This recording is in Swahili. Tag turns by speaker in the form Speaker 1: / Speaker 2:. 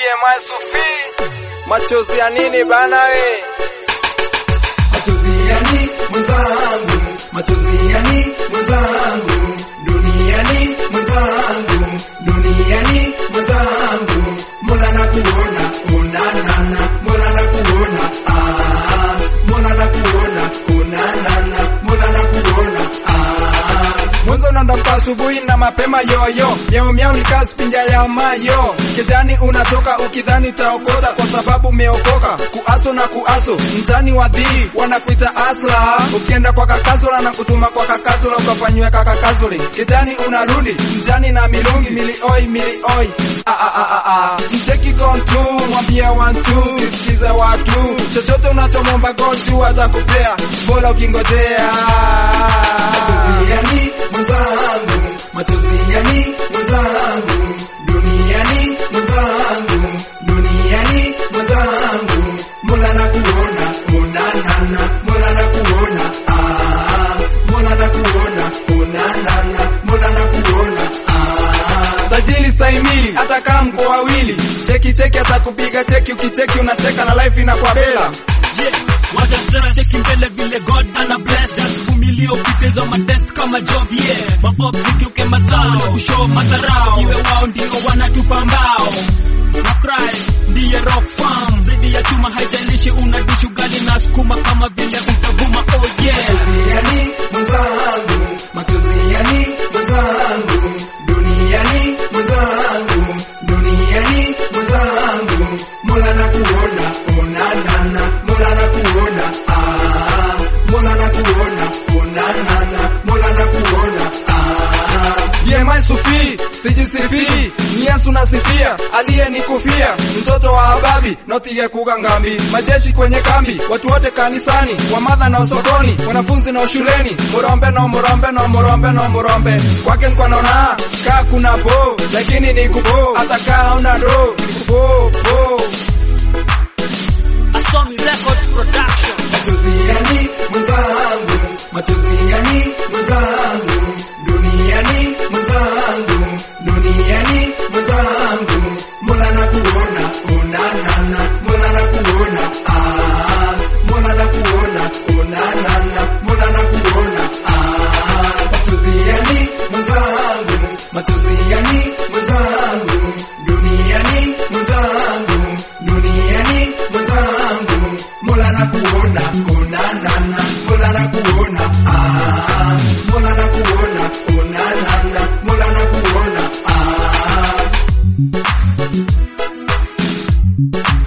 Speaker 1: BMI Sufi, machozi ya nini bana we?
Speaker 2: Machozi yani mwenzangu, machozi yani mwenzangu, duniani mwenzangu, duniani mwenzangu, Mola nakuona, onanana, Mola nakuona, ah, Mola nakuona, onanana, Mola nakuona, ah.
Speaker 1: Mwanzo unaondoka asubuhi na mapema yoyo, miau miau ni kazi pinja ya mayo. Kijani unatoka ukidhani utaokota kwa sababu umeokoka. Kuaso na kuaso, mtani wa dhii wanakuita asla. Ukienda kwa kakazula na kutuma kwa kakazula ukafanywe kakakazuli. Kijani unarudi mtani na milungi milioi milioi. Ah, ah, ah, ah, ah. Mcheki kontu mwambie wantu sisikize watu chochote unachomomba gonju atakupea bora ukingojea
Speaker 2: Machozi yani mwenzangu, machozi yani mwenzangu, duniani mwenzangu, duniani mwenzangu, Mola nakuona, onanana, Mola nakuona, ah, Mola nakuona, onanana, Mola nakuona, ah.
Speaker 1: tajili saimili hata kama mko wawili cheki cheki atakupiga cheki ukicheki unacheka na life inakuwa bela
Speaker 3: Yeah, wacha sasa cheki mbele vile God ana bless just vumilia ukiteza matest kama job yeah mabox zikiuke mazao na kushow madharau iwe wao ndio wanatupa mbao na Christ ndiye rock farm zaidi ya chuma haijalishi unadishi ugali na sukuma kama vile utavuma oh yeah
Speaker 2: Machozi yani mwenzangu, machozi yani mwenzangu, duniani mwenzangu, duniani mwenzangu, Mola nakuona, onanana, Mola nakuona, ah, Mola nakuona, onanana, Mola nakuona, ah.
Speaker 1: BMI Sufi sijisifi ni Yesu nasifia aliyenikufia mtoto wa Hababi notige kugangambi majeshi kwenye kambi watu wote kanisani wamadha na sokoni wanafunzi na shuleni murombe no murombe no murombe no murombe kwake nkwa naona kaa kuna bo lakini ni kubo hata kaa una do ni kubo bo
Speaker 3: Asomi Records Production
Speaker 2: Machozi yani mwenzangu, machozi yani mwenzangu, duniani mwenzangu, duniani mwenzangu, Mola nakuona, onanana, Mola nakuona, ah, Mola nakuona, onanana, Mola nakuona, ah. Machozi yani mwenzangu, machozi yani mwenzangu, duniani mwenzangu, duniani mwenzangu, Mola nakuona, onanana, Mola nakuona, ah, Mola nakuona, onanana, Mola nakuona, ah.